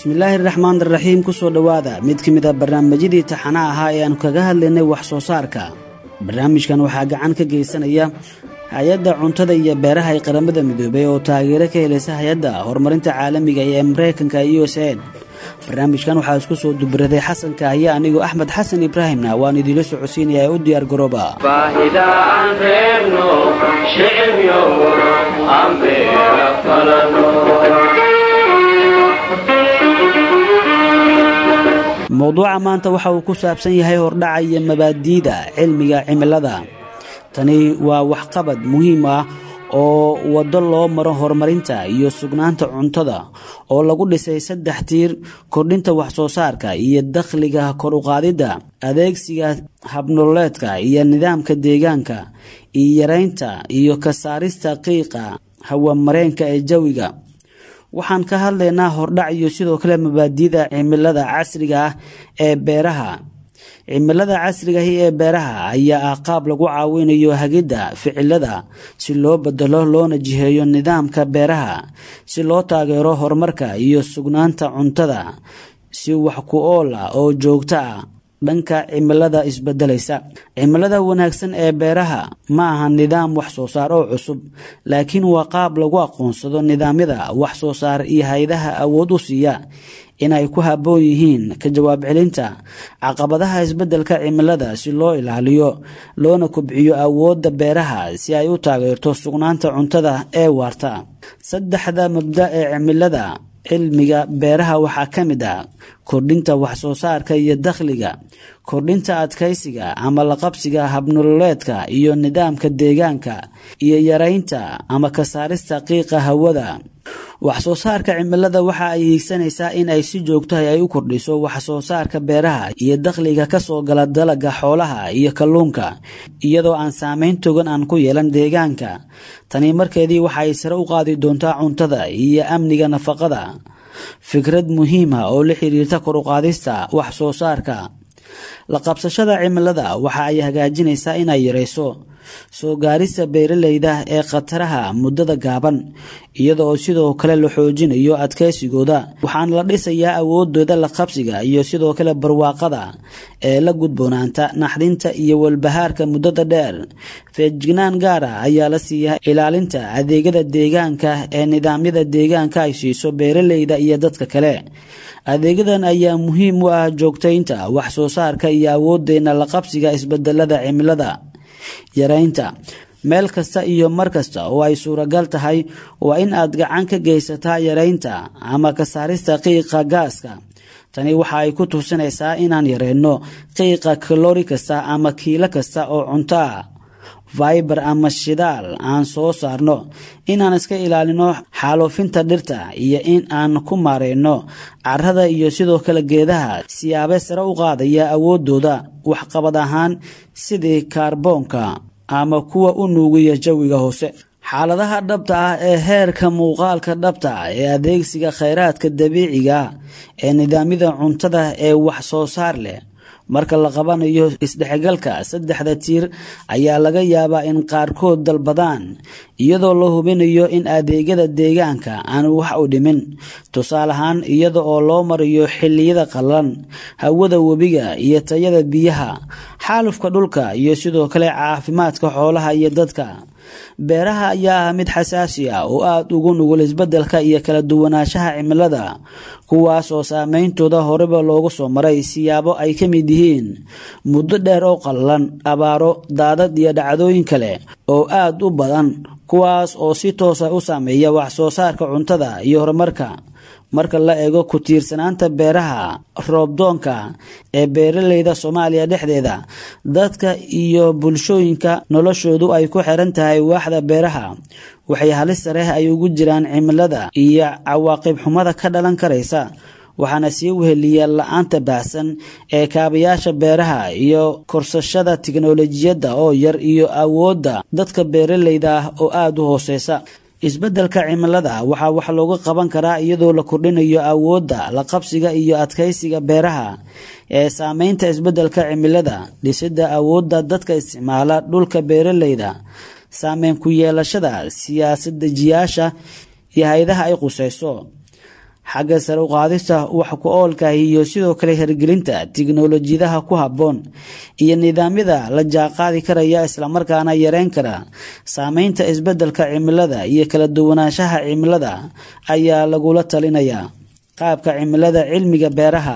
bismillaahi raxmaan raxiim kusoo dhowaada mid ka mid a barnaamijyadii taxana ahaa ee aanu kaga hadlaynay wax soo saarka barnaamijkan waxaa gacan ka geysanaya hay-adda cuntada iyo beeraha ee qaramada midoobay oo taageero ka helaysa hay-adda horumarinta caalamiga ee mareykanka u s a barnaamijkan waxaa isku soo dubaraday xasanka haya anigoo axmed xasan ibraahimna waan idiinla socodsiinaya ee u diyaar garooba baahida aan reebno shicibyo aan beera falano mowduuca maanta waxa uu ku saabsan yahay hordhaca iyo mabaadi'da cilmiga cimilada tani waa waxqabad muhiim ah oo waddo loo maro horumarinta iyo sugnaanta cuntada oo lagu dhisay saddex tiir kordhinta waxsoo saarka iyo dakhliga kor uqaadidda adeegsiga habnololeedka iyo nidaamka deegaanka iyo yareynta iyo ka saarista qiiqa hawamareenka ee jawiga waxaan ka hadlaynaa hordhac iyo sidoo kale mabaadi'da cimilada casriga ah ee beeraha cimilada casrigahi ee beeraha ayaa ah qaab lagu caawinayo hagidda ficilada si loo bedelo loona jiheeyo nidaamka beeraha si loo taageero horumarka iyo sugnaanta cuntada si wax ku ool ah oo joogto ah dhanka cimilada isbedelaysa cimilada wanaagsan ee beeraha ma aha nidaam wax soo saar oo cusub laakiin waa qaab lagu aqoonsado nidaamyada wax soo saar iyo hay-adaha awood u siiya inay ku habboon yihiin ka jawaab celinta caqabadaha isbedelka cimilada si loo ilaaliyo loona kobciyo awoodda beeraha si ay u taageerto sugnaanta cuntada ee waarta saddexda mabda ee cimilada cilmiga beeraha waxaa ka mid ah kordhinta waxsoo saarka iyo dakhliga kordhinta adkaysiga ama laqabsiga habnololeedka iyo nidaamka deegaanka iyo yareynta ama ka saarista qiiqa hawada waxsoo saarka cimilada waxa ay hiigsanaysaa in ay si joogtahay ay u kordhiso waxsoo saarka beeraha iyo dakhliga kasoo gala dalaga xoolaha iyo kalluunka iyadoo aan saameyn togan aan ku yeelan deegaanka tani markeedii waxa ay sare u qaadi doontaa cuntada iyo amniga nafaqada fikrad muhiima oo la xiriirta kor uqaadista wax soo saarka la qabsashada cimilada waxa ay hagaajinaysaa inay yareyso soo gaarista beeraleyda ee khataraha muddada gaaban iyada oo sidoo kale la xoojinayo adkaysigooda waxaana la dhisayaa awoodooda la qabsiga iyo sidoo kale barwaaqada ee la gudboonaanta naxdinta iyo walbahaarka muddada dheer feejignaan gaara ayaa la siiyaa ilaalinta adeegyada deegaanka ee nidaamyada deegaanka ay siiso beeraleyda iyo dadka kale adeegyadan ayaa muhiim u ah joogtaynta wax soo saarka iyo awoodeena la qabsiga isbedelada cimilada yareynta meel kasta iyo mar kasta oo ay suuragal tahay waa in aad gacan ka geysataa yareynta ama ka saarista qiiqa gaaska tani waxa ay ku tusinaysaa inaan yareyno qiiqa kalori kasta ama kiilo kasta oo cunto ah fiber ama shidaal aan soo saarno inaan iska ilaalino xaaluufinta dhirta iyo in aan ku maareyno carada iyo sidoo kale geedaha siyaabe sare u qaadaya awoodooda waxqabad ahaan sidii kaarboonka ama kuwa u nuugiya jawiga hoose xaaladaha dhabta ah ee heerka muuqaalka dhabta ee adeegsiga khayraadka dabiiciga ee nidaamyada cuntada ee wax soo saar leh marka la qabanayo isdhexgalka saddexda tiir ayaa laga yaabaa in qaarkood dalbadaan iyadoo la hubinayo in adeegyada deegaanka aan wax u dhimin tusaale ahaan iyada oo loo marayo xilliyada qallalan hawada webiga iyo tayada biyaha xaalufka dhulka iyo sidoo kale caafimaadka xoolaha iyo dadka beeraha ayaa ah mid xasaasi ah oo aada ugu nugul isbedelka iyo kala duwanaanshaha cimilada kuwaas oo saameyntooda horeba loogu soo maray siyaabo ay ka mid yihiin muddo dheer oo qallalan abaaro daadad iyo dhacdooyin kale oo aada u badan kuwaas oo si toosa u saameeya wax soo saarka cuntada iyo horumarka marka la eego ku tiirsanaanta beeraha roobdoonka ee beeraleyda soomaaliya dhexdeeda dadka iyo bulshooyinka noloshoodu ay ku xiran tahay waaxda beeraha waxay halis sareh ay ugu jiraan cimilada iyo cawaaqib xumada ka dhalan karaysa waxaana sii weheliya la-aanta baahsan ee kaabayaasha beeraha iyo korsashada tiknolojiyadda oo yar iyo awoodda dadka beeraleyda ah oo aada u hooseysa isbeddelka cimilada waxaa wax looga qaban karaa iyadoo la kordhinayo awoodda la qabsiga iyo adkaysiga beeraha ee saameynta isbeddelka cimilada dhisidda awoodda dadka isticmaala dhulka beeraleyda saameyn ku yeelashada siyaasad dejiyaasha iyo hay-adaha ay quseyso xagga sare uqaadista wax ku oolka iyo sidoo kale hirgelinta tiknolojiyadaha ku habboon iyo nidaamyada la jaaqaadi karaya islamarkaana yareyn kara saameynta isbeddelka cimilada iyo kala duwanaanshaha cimilada ayaa lagula talinayaa qaabka cimilada cilmiga beeraha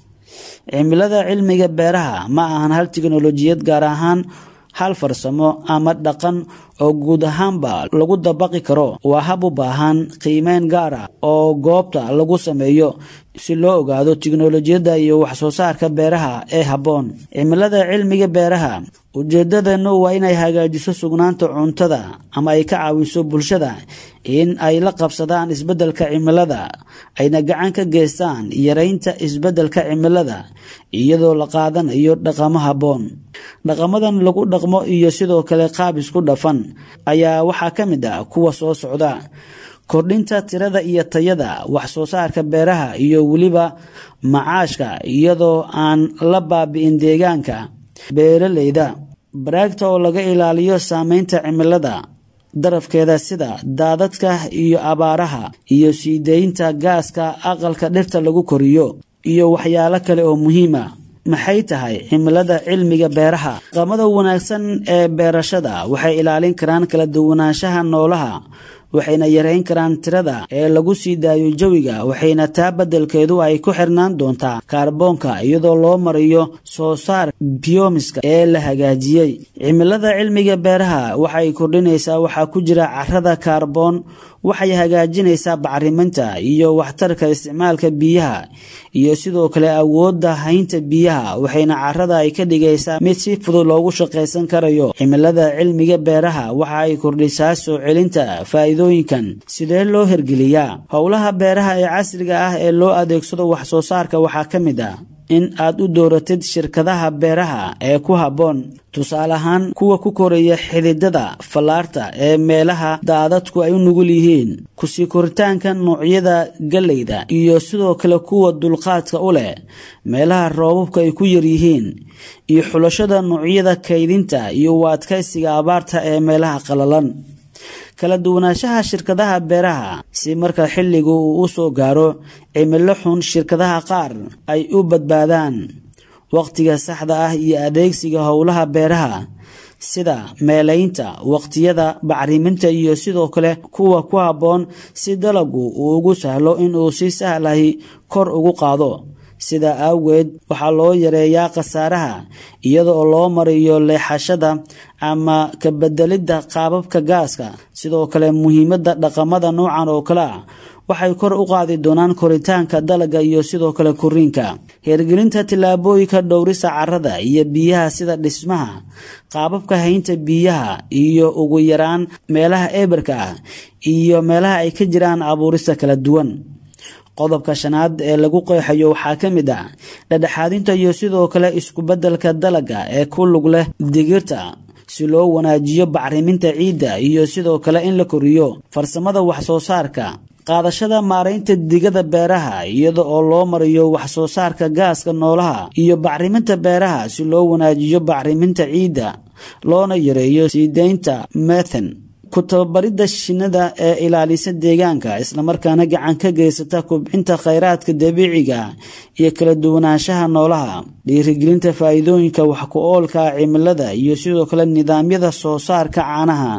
cimilada cilmiga beeraha ma ahan hal tiknolojiyad gaar ahaan hal farsamo ama dhaqan oo guud ahaanba lagu dabaqi karo waa hab u baahan qiimeyn gaar ah oo goobta lagu sameeyo si loo ogaado tiknolojiyadda iyo waxsoo saarka beeraha ee habboon cimilada cilmiga beeraha ujeedadeenu waa inay hagaajiso sugnaanta cuntada ama ay ka caawiso bulshada in ay la qabsadaan isbeddelka cimilada ayna gacan ka geystaan yareynta isbeddelka cimilada iyadoo la qaadanayo dhaqamo habboon dhaqamadan lagu dhaqmo iyo sidoo kale qaab isku dhafan ayaa waxaa ka mid ah kuwa soo socda kordhinta tirada iyo tayada wax soo saarka beeraha iyo weliba macaashka iyadoo aan la baabi'in deegaanka beeraleyda baraagta oo laga ilaaliyo saameynta cimilada darafkeeda sida daadadka iyo abaaraha iyo sii deynta gaaska aqalka dhirta lagu koriyo iyo waxyaalo kale oo muhiima maxay tahay cimilada cilmiga beeraha dhaqamada wanaagsan ee beerashada waxay ilaalin karaan kala duwanaanshaha noolaha waxayna yareyn karaan tirada ee lagu sii daayo jawiga waxayna taa beddelkeedu ay ku xirnaan doontaa kaarboonka iyadoo loo mariyo soo saar biomiska ee la hagaajiyey cimilada cilmiga beeraha waxay kordhinaysaa waxaa ku jira carada kaarboon waxay hagaajinaysaa bacriminta iyo waxtarka isticmaalka biyaha iyo sidoo kale awoodda haynta biyaha waxayna carada ay ka dhigaysaa mid si fudud loogu shaqaysan karayo cimilada cilmiga beeraha waxa ay kordhisaa soo celinta faa'iidooyinkan sidee loo hirgeliyaa howlaha beeraha ee casriga ah ee loo adeegsado wax soo saarka waxaa ka mid ah in aad u dooratid shirkadaha beeraha ee ku habboon tusaale ahaan kuwa ku koraya xididada fallaarta ee meelaha daadadku ay u nugul yihiin kusii koritaanka noocyada galleyda iyo sidoo kale kuwa dulqaadka u leh meelaha roobabka ay ku yaryihiin iyo xulashada noocyada kaydinta iyo u adkaysiga abaarta ee meelaha qalalan kala duwanaanshaha shirkadaha beeraha si marka xilligu uu u soo gaaro cimilo xun shirkadaha qaar ay u badbaadaan waqtiga saxda ah iyo adeegsiga howlaha beeraha sida meelaynta waqtiyada bacriminta iyo sidoo kale kuwa ku habboon si dalagu uu ugu sahlo inuu si sahlahi kor ugu qaado sidaa awgeed waxaa loo yareeyaa khasaaraha iyada oo loo mariyo leexashada ama ka bedelidda qaababka gaaska sidoo kale muhiimadda dhaqamada noocan oo kale ah waxay kor u qaadi doonaan koritaanka dalaga iyo sidoo kale koriinka hirgelinta tillaabooyinka dhowrisa carrada iyo biyaha sida dhismaha qaababka haynta biyaha iyo ugu yaraan meelaha eberka ah iyo meelaha ay ka jiraan abuurista kala duwan qodobka shanaad ee lagu qeexayo waxaa ka mid ah dhadhexaadinta iyo sidoo kale isku-beddelka dalaga ee ku lug leh digirta si loo wanaajiyo bacriminta ciidda iyo sidoo kale in la koriyo farsamada wax-soo saarka qaadashada maaraynta digada beeraha iyada oo loo mariyo wax-soo saarka gaaska noolaha iyo bacriminta beeraha si loo wanaajiyo bacriminta ciidda loona yareeyo sii deynta methan ku tababaridda shinnada ee ilaalisa deegaanka islamarkaana gacan ka geysata kubcinta khayraadka dabiiciga iyo kala duwanaanshaha noolaha dhiirigelinta faa'iidooyinka wax ku oolka cimilada iyo sidoo kale nidaamyada soo saarka caanaha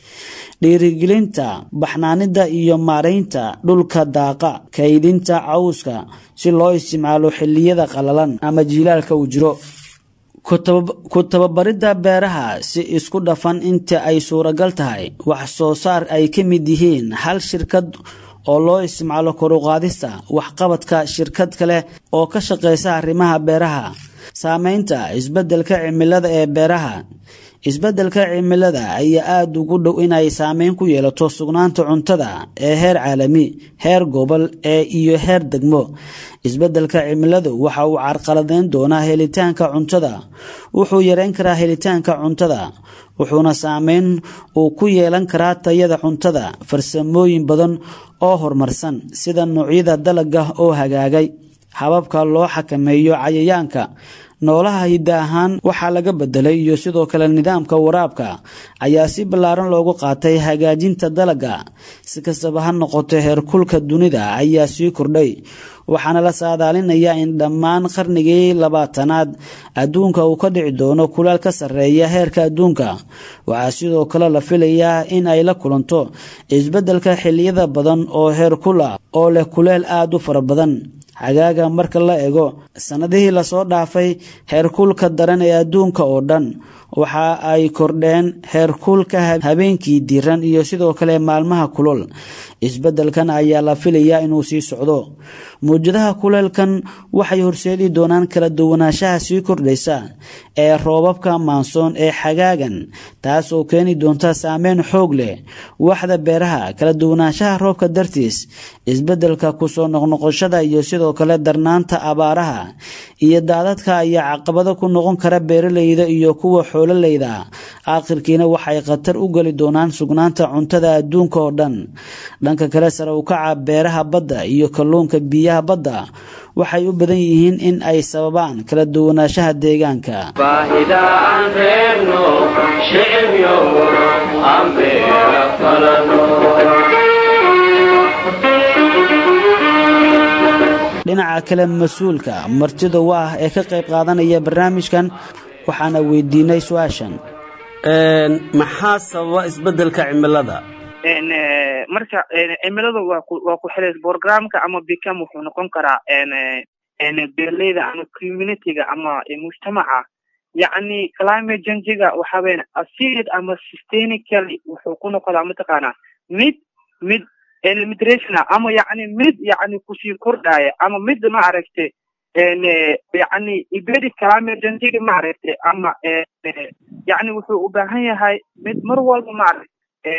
dhiirigelinta baxnaanida iyo maaraynta dhulka daaqa kaydinta cawska si loo isticmaalo xilliyada qalalan ama jiilaalka uu jiro ku tababaridda beeraha si isku dhafan inta ay suuragal tahay wax soo saar ay ka mid yihiin hal shirkad oo loo isticmaalo koruqaadista waxqabadka shirkad kale oo ka shaqeysa arrimaha beeraha saameynta isbeddelka cimilada ee beeraha isbeddelka cimilada ayaa aada ugu dhow inay saameyn ku yeelato sugnaanta cuntada ee heer caalami heer gobol ee iyo heer degmo isbeddelka cimiladu waxa uu carqaladeyn doonaa helitaanka cuntada wuxuu yareyn karaa helitaanka cuntada wuxuuna saameyn uu ku yeelan karaa tayada cuntada farsamooyin badan oo horumarsan sida noocyada dalaga oo hagaagay hababka loo xakameeyo cayayaanka noolaha hidda ahaan waxaa laga bedelay iyo sidoo kale nidaamka waraabka ayaa si ballaaran loogu qaatay hagaajinta dalagga si kastaba ha noqoto heerkulka dunida ayaa sii kordhay waxaana la saadaalinayaa in dhammaan qarnigii labaatanaad adduunka uu ka dhici doono kulaal ka sarreeya heerka adduunka waxaa sidoo kale la filayaa in ay la kulanto isbeddelka xilliyada badan oo heerkul ah oo leh kuleel aada u fara badan xagaaga marka la ego sannadihii lasoo dhaafay heerkulka daran ee adduunka oo dhan waxa ay kordheen heerkulka habeenkii diran iyo sidoo kale maalmaha kulol isbeddelkan ayaa la filayaa inuu sii socdo mawjadaha kuleelkan waxay horseedi doonaan kala duwanaanshaha sii kordhaysa ee roobabka maansoon ee xagaagan taas oo keeni doonta saameyn xoog leh waxda beeraha kala duwanaanshaha roobka dartiis isbeddelka kusoo noqnoqoshada iyo sidoo kale darnaanta abaaraha iyo daadadka ayaa caqabado ku noqon kara beeraleyda iyo kuwa xoololeyda aakhirkiina waxay khatar u geli doonaan sugnaanta cuntada adduunka oo dhan dhanka kale sare u kaca beeraha badda iyo kalluunka biyaha badda waxay u badan yihiin in ay sababaan kala duwanaanshaha deegaanka baahida aan reebno shicibyo aan beera falano dhinaca kale mas-uulka martida u ah ee ka qayb qaadanaya barnaamijkan waxaana weydiinay su-aashan maxaa sababa isbeddelka cimilada marka cimilada waa ku waa ku xilays programka ama bicam wuxuu noqon karaa beerleyda ama communityga ama mujtamaca yacni climate changiga waxa weyan acid ama systemically wuxuu ku noqodaa mataqaanaa mid mid limitation ama yacni mid yacni kusii kordhaya ama mid ma aragte yacni ibedi climate changiga ma aragte ama yacni wuxuu u baahan yahay mid mar walba ma aragte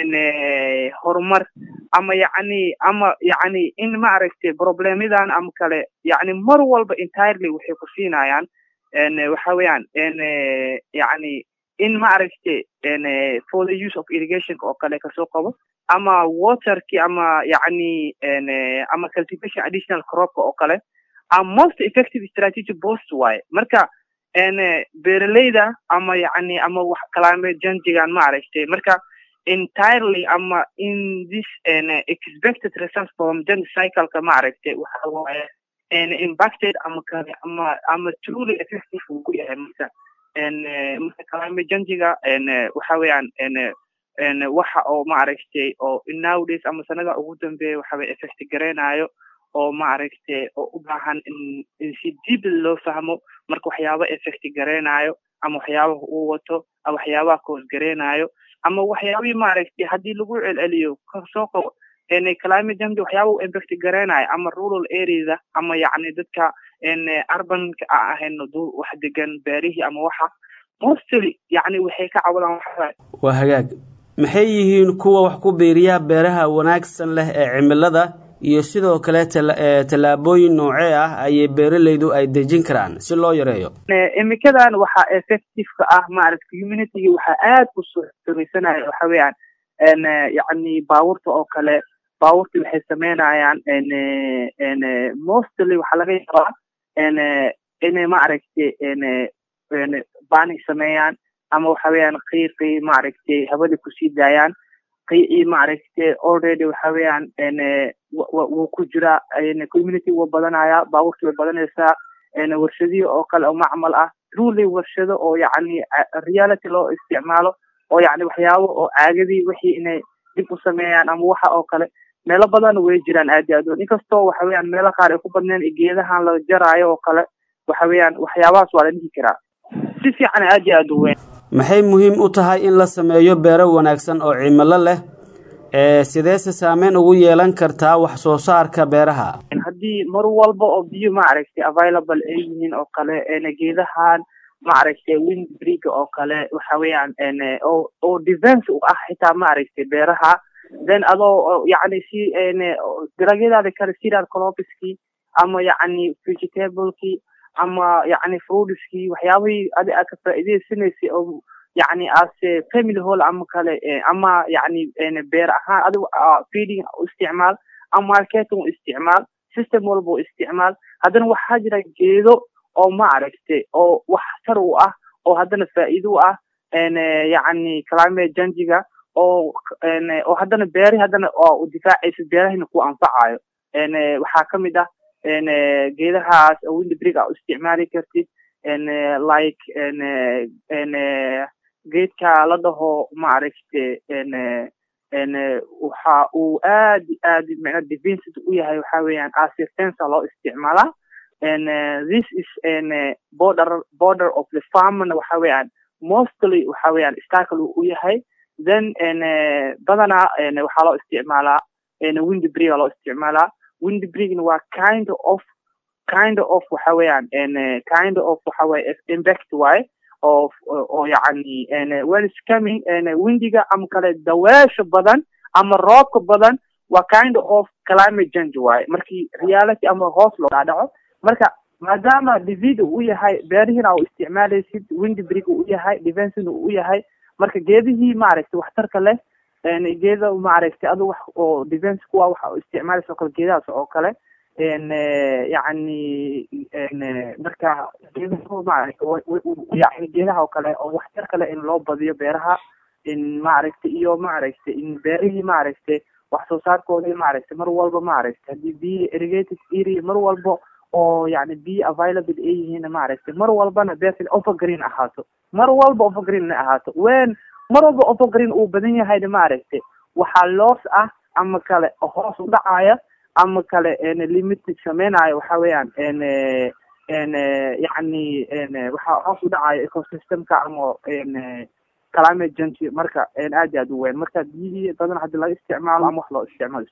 horumar ama yacni ama yacni in ma aragte problemyadan ama kale yacni mar walba entirely waxay ku siinayaan waxa weeyaan yacni in ma aragte for the use of irrigation oo kale kasoo qabo ama waterki ama yacni ama cultivation additional cropka oo kale a most effective strategy post waaye marka beeraleyda ama yacni ama wax climate changigan ma aragte marka entirely ama in this expected results from gen cycleka ma aragte waxa waaye impacted ama kale ama ama truly effective uu ku yahay marka marka climate changiga waxa weeyaan waxa oo ma aragte oo nowadays ama sanada ugu dambeeya waxa weye effect gareynayo oo ma aragte oo u baahan in in si deep loo fahmo marka waxyaaba effect gareynayo ama waxyaabaha uu wato ama waxyaabaha koos gareynayo ama waxyaabihii maaragtay haddii lagu celceliyo kasoo qabo climate change waxyaaba u impact gareynayo ama rural areada ama yacni dadka urbanka a ahayn wax degan beerihii ama waxa mostly yacni waxay ka cawadaan waxa waa hagaag maxay yihiin kuwa wax ku biiriya beeraha wanaagsan leh ee cimilada iyo sidoo kale tallaabooyin noocee ah ayay beeraleydu ay dejin karaan si loo yareeyo imikadan waxaa effectiveka ah maaragta communityga waxaa aad u samaysanaya waxa weeyaan yacni baabuurta oo kale baabuurta waxay sameynayaan mostly waxaa laga yaabaa inay maaragtay bani sameeyaan ama waxa weeyaan qiiqii maaragtay hawada kusii daayaan qiicii maaragtay already waxa weeyaan wuu ku jiraa community wuu badanaya baabuurta way badanaysaa warshadihii oo kale oo macmal ah truly warshado oo yacni reality loo isticmaalo oo yacni waxyaabo oo caagadii wixii inay dib u sameeyaan ama waxa oo kale meelo badan way jiraan aad iyo aad inkastoo waxa weeyaan meelo qaar ay ku badneen geedahan la jaraayo oo kale waxa weeyaan waxyaabahaas waa la dhihi karaa si fiican aad iyo aad u weyn maxay muhiim u tahay in la sameeyo beero wanaagsan oo cimilo leh sideese saameyn ugu yeelan kartaa wax soo saarka beeraha haddii mar walba oo biyo maaragtay available ay yihiin oo kale geedahan maaragtay windbriga oo kale waxa weeyaan oo oo defense u ah xitaa maaragtay beeraha then adoo yacni si dalagyadaada kale cereal cropskii ama yacni vegetablekii ama yacni fruitskii waxyaabihii adi aad ka faa'iidaysanaysay oo yacni as family hall ama kale ama yacni beer ahaan adigu feeding u isticmaal ama marketing u isticmaal system walba u isticmaal haddana waxaa jira geedo oo maaragtay oo wax tar u ah oo haddana faa'iido u ah yacni climate changiga oo oo haddana beeri haddana oo difaacaysa beerahina ku anfacayo waxaa ka mid ah geedahaas windbrig a u isticmaali kartid like geedka la dhaho maaragte waxa uu aad aad micna defensive u yahay waxa weeyaan asirtensa loo isticmaalaa this is border border of the farmna waxa weeyaan mostly waxa weeyaan starkle u yahay then badanaa waxaa loo isticmaalaa windbriga loo isticmaalaa windbrigna waa kind of kind of waxa weeyaan kind of waxa weye impact waaye of oo yacni when is coming windiga ama kale daweesha badan ama roobka badan waa kind of climate change waaye markii reality ama hoos loo dhaadhaco marka maadaama divid u yahay beerihina u isticmaalaysid windbrig u yahay defensina u yahay marka geedihii maaragtay waxtarka leh geeda maaragtay adu wax oo defense kuwa waxa u isticmaalaysa oo kale geedahaas oo kale yacni marka geedaha maaragtay yani geedaha oo kale oo waxtar kale in loo badiyo beeraha in maaragtay iyo maaragtay in beerihii maaragtay wax soo saarkoodii maaragtay mar walba maaragtay haddii biyo irrigated area mar walba oo yani biyo available ay yihiin maaragtay mar walbana beertan overgreen ahaato mar walba overgreen na ahaato wen mar walba overgreen uu badan yahayna maaragtay waxaa loos ah ama kale hoos u dhacaya ama kale limited sameynayo waxa weeyaan yacni waxaa hoos u dhacaya ecosystemka ama climate change marka aad iyo aad u weyn marka biyihii badan hadii laga isticmaalo ama wax loo isticmaalo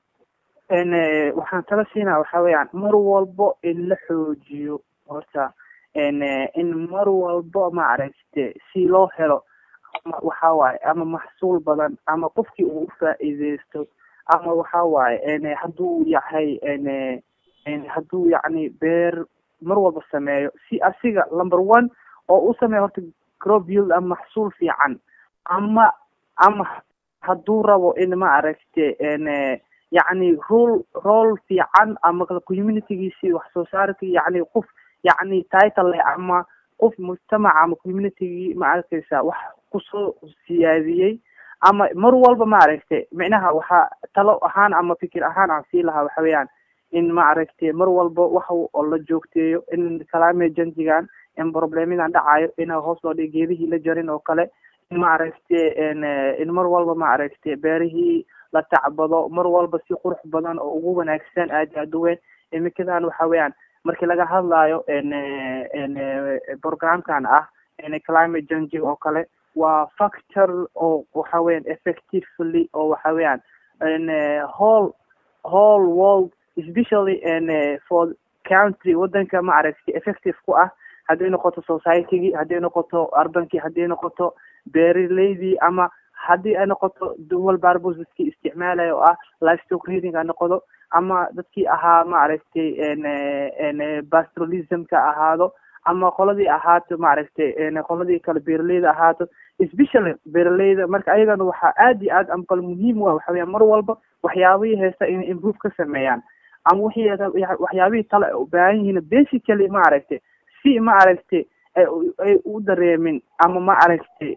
waxaan tala siinaa waxa weeyaan mar walbo in la xoojiyo horta in mar walbo maaragte si loo helo waxa waaye ama maxsuul badan ama qofkii uu ufaa'iideysto ama waxa waaye hadduu yahay hadduu yacni beer mar walba sameeyo si asiga number one oo u sameeyo horta crop yield ama maxsuul fiican ama ama hadduu rabo in maaragte yacni rol rol fiican ama communitygiisi wax soo saarki yacni qof yacni title leh ama qof mujtamaca ama communitygii ma arkaysa wax kusoo siyaadiyey ama mar walba maaragtay micnaha waxaa talo ahaan ama fikir ahaan aan sii lahaa waxa weeyaan in maaragtay mar walba waxa oo la joogteeyo in climate changigan in problemidan dhacayo ina hoos loo dhigo geedihii la jarin oo kale in maaragtay in mar walba maaragtay beerihii la tacbado mar walba si qurux badan oo ugu wanaagsan aad iyo aad u weyn imikadan waxa weeyaan markii laga hadlayo programkan ah climate changing oo kale waa factor oo waxa weeyaan effectively oo waxa weeyaan whole whole world especially for country wadanka maaragtay effective ku ah hadday noqoto societygii hadday noqoto arbankii hadday noqoto beeraleydii ama haddii ay noqoto dual barbos dadkii isticmaalaya oo ah livestock reading ha noqdo ama dadkii ahaa maaragtay pastoralismka ahaado ama qoladii ahaato maaragtay qoladii kale beeraleyda ahaato especially beeraleyda marka ayagana waxaa aad iyo aad ama kale muhiim u ah waxa weya mar walba waxyaabihii heesta inay improve ka sameeyaan ama wixii waxyaabihii tale ay u baahan yihiin basically maaragtay si maaragtay ay u dareemin ama maaragtay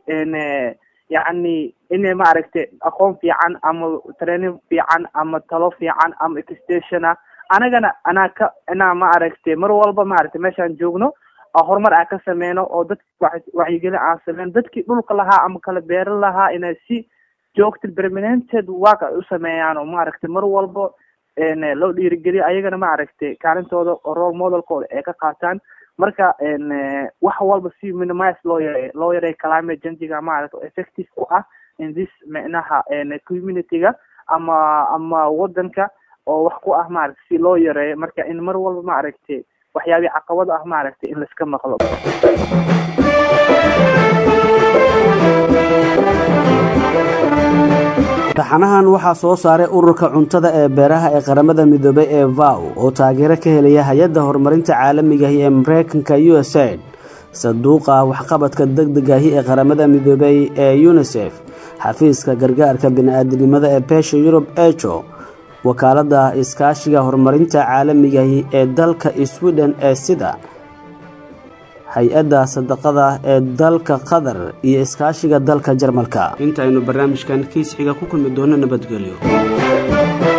yacni inay maaragtay aqoon fiican ama training fiican ama talo fiican ama extationa anagana anaa ka inaa maaragtay mar walba maaragtay meeshaan joogno horumar aan ka sameyno oo dadka wacyigelin aan sameyno dadkii dhulka lahaa ama kala beero lahaa inay si joogta permanented work ay u sameeyaan oo maaragtay mar walba loo dhiirigeliyo ayagana maaragtay kaalintooda oo role modelkooda ay ka qaataan marka wax walba si minimize loo yareeyo loo yareeyo climate changiga maaragta effective ku ah in this micnaha communityga ama ama wadanka oo wax ku ah maaragta si loo yareeyo marka in mar walba maaragtay waxyaabii caqabada ah maaragtay in laiska maqlo taxanahan waxaa soo saaray ururka cuntada ee beeraha ee qaramada midoobay ee vow oo taageero ka helaya hay-adda horumarinta caalamigahi ee mareykanka u s aid sanduuqa waxqabadka degdegahi ee qaramada midoobay ee unisef xafiiska gargaarka bini-aadinimada ee beesha yurub ejo wakaaladda iskaashiga horumarinta caalamigahi ee dalka sweden ee sida hay-adda sadaqada ee dalka qatar iyo iskaashiga dalka jarmalka intaaynu barnaamijkan kiis xiga ku kulmi doono nabadgelyo